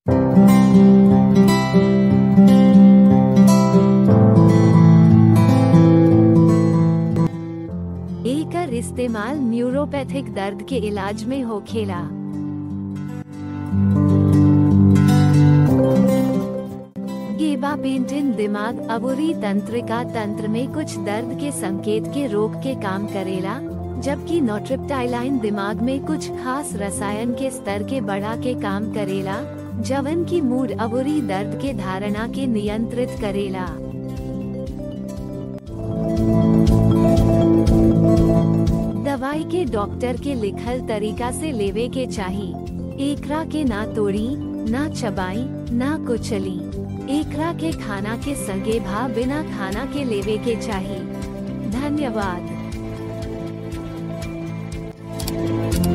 एकर इस्तेमाल न्यूरोपैथिक दर्द के इलाज में होखेला गेबापेंटिन दिमाग अबुरी तंत्रिका तंत्र में कुछ दर्द के संकेत के रोक के काम करेला जबकि नोट्रिप्टाइलाइन दिमाग में कुछ खास रसायन के स्तर के बढ़ा के काम करेला जवन की मूड अबुरी दर्द के धारणा के नियंत्रित करेला दवाई के डॉक्टर के लिखल तरीका से लेवे के चाही एकरा के ना तोड़ी ना चबाई ना कुचली एकरा के खाना के संगे भा बिना खाना के लेवे के चाही धन्यवाद